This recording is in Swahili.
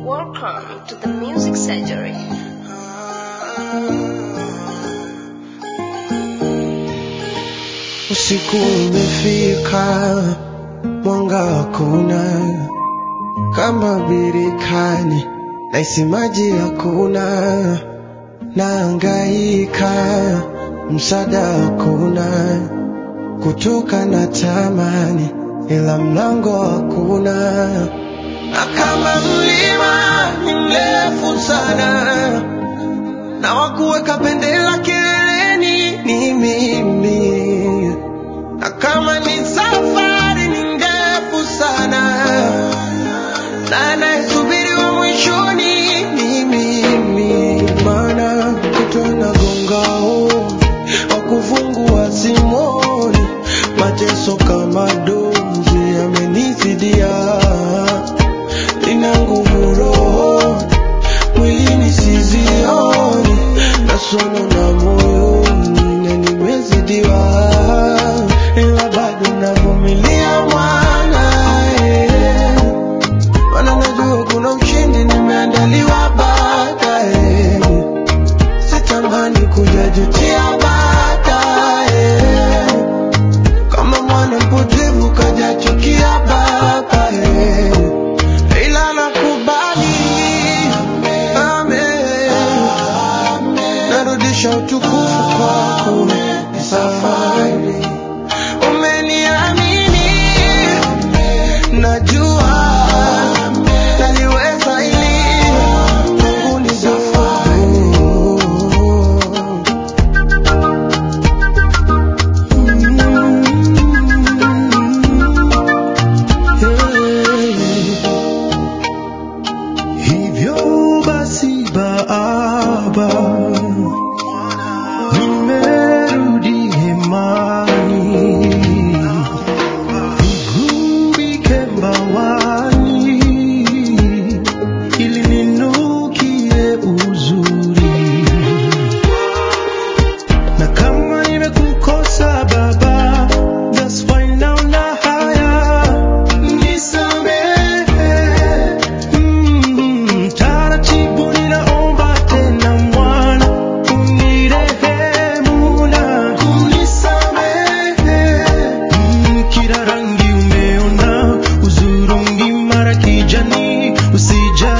Welcome to the Music Surgery. Usiku umefika, mwanga hakuna, kama birikani, naisi maji hakuna, naangaika, msaada hakuna, kutoka na tamani, ila mlango hakuna, na kama mlima ni mrefu sana, na wakuweka bendera kileleni ni mimi na kama ni safari ni ndefu sana, na anayesubiri wa mwishoni ni mimi, maana kutwa na gongao wa kufungua simoni, mateso kama dozi yamenizidia, nina nguvu roho mwilini sizioni, na sono na moyoni na nimezidiwa, ila bado navumilia mwana eh. Maana najua kuna ushindi nimeandaliwa baadaye, sitamani kujajutia baadaye, kama mwana mpotevu kajachukia babaye, ila nakubali amen, narudisha utukufu kwako safari umeniamini najua naliweza ili Mungu ni safari Hivyo basi Baba, nimerudi hemani, nigubike mbawani, ili ninukie uzuri na kama nimekukosa Baba, that's fine, naona haya, nisamehe. Mm, taratibu ninaomba tena Mwana, unirehemu na kunisamehe. Mm, kila rangi umeona, uzurungi mara kijani, usija